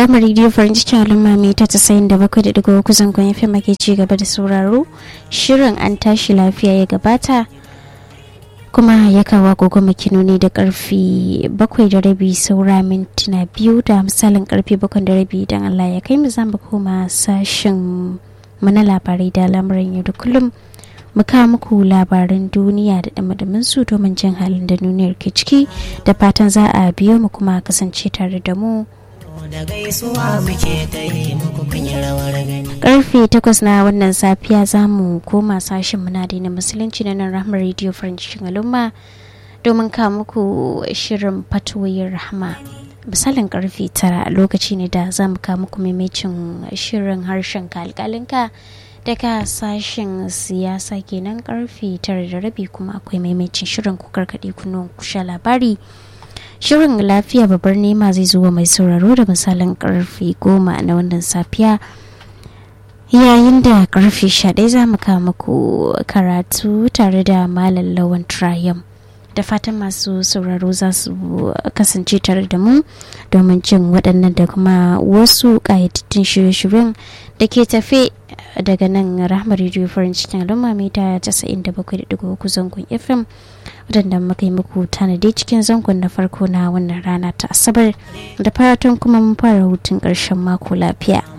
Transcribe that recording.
Rama Radio farin cikin al'umma mai ta tasayin da bakwai da digo kusan kun yafi make ci gaba da sauraro shirin an tashi lafiya ya gabata kuma ya kawo agogo makinoni da karfi bakwai da rabi saura mintuna biyu da misalin karfe bakwai da rabi idan Allah ya kai mu za mu koma sashen mana labarai da lamuran yau da kullum mu kawo muku labaran duniya da damadamin su domin jin halin da duniyar ke ciki da fatan za a biyo mu kuma kasance tare da mu da gaisuwa muke ta yi muku kun yi rawar gani. karfe takwas na wannan safiya za mu koma sashen munadi na musulunci na nan rahmar radio french al'umma domin kawo muku shirin fatoyin rahama misalin karfe tara lokaci ne da za mu kawo muku maimacin shirin harshen kalkalinka daga sashen siyasa kenan karfe tara da rabi kuma akwai maimacin shirin ku karkaɗe kunuwan kusha labari shirin lafiya babbar nema zai zuwa mai sauraro da misalin karfe goma na wannan safiya yayin da karfe ɗaya za mu kawo muku karatu tare da malam lawan triumph da fatan masu sauraro za su kasance tare da mu domin jin waɗannan da kuma wasu ƙayatattun shirye-shiryen da ke tafe daga nan rahmar rediyo farin cikin al'umma mita 97.3 zangon fm waɗanda muka yi muku tanadi cikin zangon na farko na wannan rana ta asabar da fatan kuma mun fara hutun ƙarshen mako lafiya